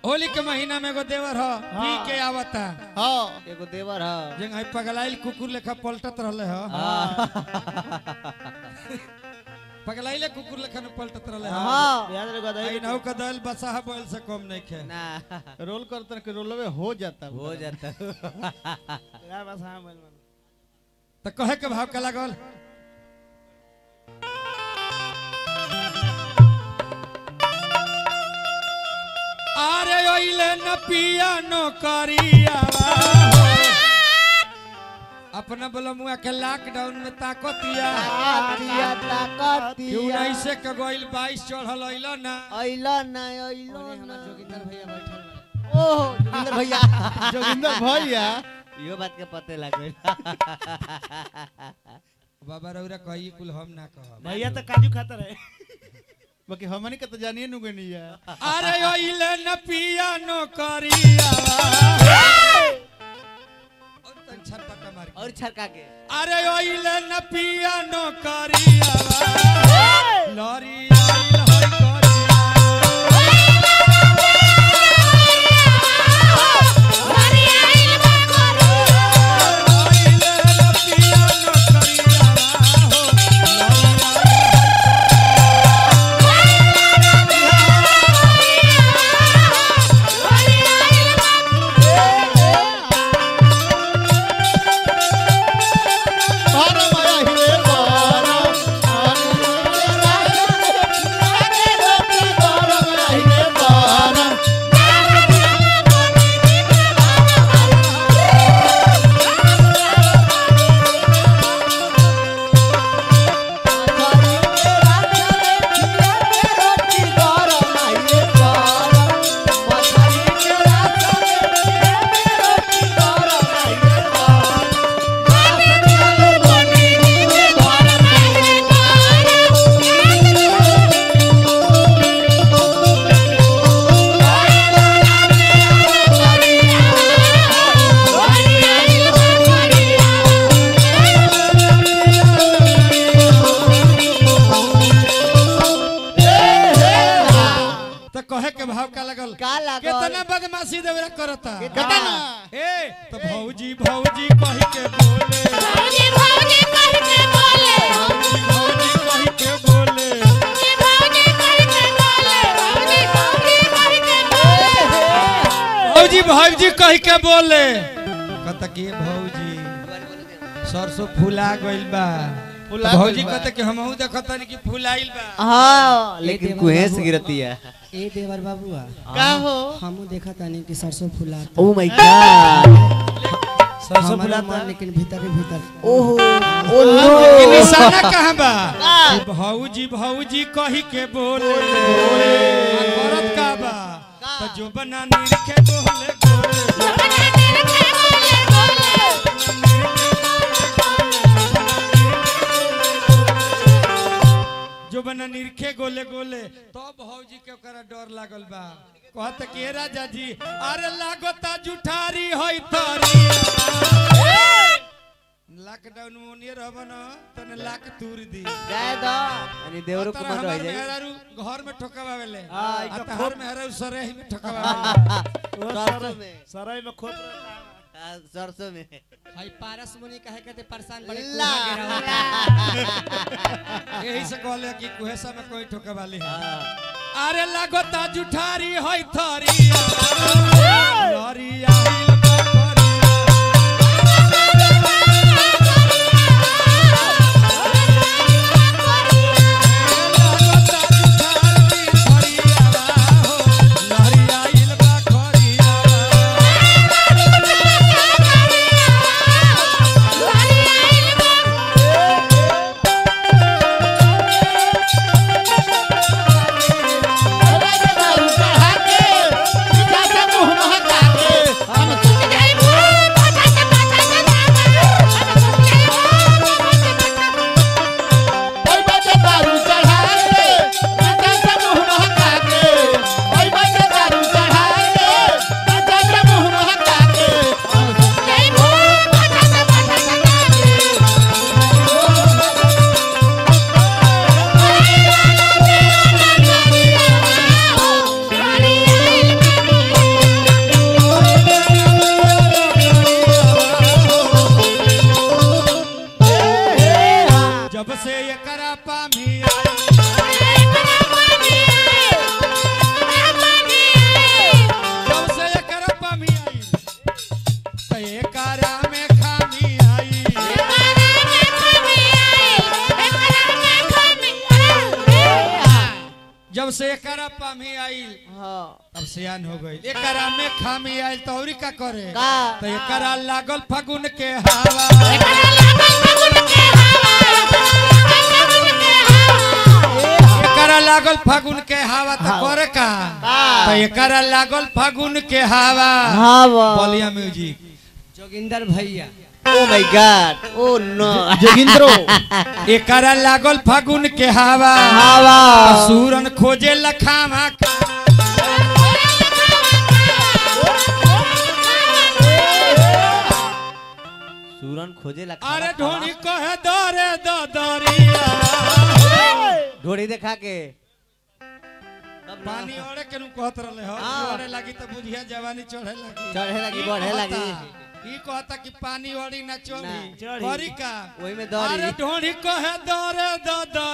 होली के महीना में एगो देवर ह पी के आवता हाँ एगो देवर ह जेंग है पगलाइल कुकुर लेखा पलटत रहले ह पगलाइले कुकुर लेखा न पलटत रहले ह हाँ याद रखो आई नौ का दल बसा बैल से कम नहीं खे ना रोल करते के रोलवे हो जाता हो जाता तो कहे के भाव का लागल अरे ओइले न पिया नो करियावा अपना बलमुआ के लॉकडाउन में ताकतिया ताकतिया क्यों ताकतिया नहीं से के गोइल 22 चढ़ल अइलो ना अइलो ना अइलो ना जोगिंदर भैया बैठल ओह जोगिंदर भैया जोगिंदर भैया इहो बात के पते लागल बाबा रौरा कही कुल हम ना कहब भैया तो काजू खाता रहे बाकी हमनी के तो जानिए नु गनी है अरे ओइले न पिया नो करियावा और तन छटपटा मार के। और छरका के अरे ओइले न पिया नो करियावा लरी आइल होय करियावा ओइले न पिया नो करियावा हो लरी आइल बारा माया हिले बारा बारा माया हिले बारा तो कहे के भाव का लगल का लागल? कितना बदमाशी देवरा करता कितना? ए तो भौजी भौजी कह के बोले भौजी भौजी कह के बोले भौजी भौजी कह के बोले कहता कि भौजी सरसों फूला गइल बा फुला तो भौजी गइल बा। कहता कि हमहू देखता नहीं कि फुलाइल बा हाँ लेकिन कुहेस गिरती है ए देवर बाबुआ का हो हमू देखा तानी कि सरसों फुला ओ माय गॉड सरसों हमारा फुलाता मन लेकिन भीतर ही भीतर ओहो ओ ये नो निशाना कहाँ बा कि भौजी भौजी कही के बोले आ करत का बा तो जो बना निरखे बोले बोले जो बना निरखे गोले गोले तो भौजी के ओकरा डर लागल बा कहत के राजा जी अरे लागता जुठारी होई तरी लॉकडाउन में ओनिए रहब न तने लाख तूर दी जाए दो यानी देवरो तोरा कुमार रह हमार जाई मेहरारू घर में ठोकावेले हाँ, आ इका तहार मेहरारू सरेह में ठोकावेले सरसों में सराय में खोप रहता है। हाँ, सरसों में भाई पारस मुनि कहे कहते परेशान बड़े ला कुहा गिरावता। यही से कहले कि कुहेसा में कोई ठोकावाली है हाँ। अरे लागता जुठारी होई थरी लरी आइल बा करिया। लागता जुठारी थरिया हो, लरी आइल बा करिया। Hey! एकरा पामी आइल हाँ अब सियान हो गई एकरा में खामी आइल तो औरी का करे का? तो एकरा लागल फागुन के हवा एकरा लागल फागुन के हवा तो करे का तो एकरा लागल फागुन के हवा हाँ बा बोलिया म्यूजिक जोगिंदर भैया oh my God oh no जोगिंद्रो एकरा लागल फागुन के हवा हवा सूरन खोजे लखामा सूरन खोजे लगा अरे ढोनी कहे दरे द दरिया ढोड़ी देखा के पानी ओरे के नु कहत रहले हो हाँ। ओरे लगी तो बुझिया जवानी चढ़े लगी चढ़े लगी, ई बढ़े कहता- लगी। ई कहता कि पानी ओरी ना चढ़ी ना। चढ़ी। करी का वही में अरे दौड़ी ढोनी कहे दरे द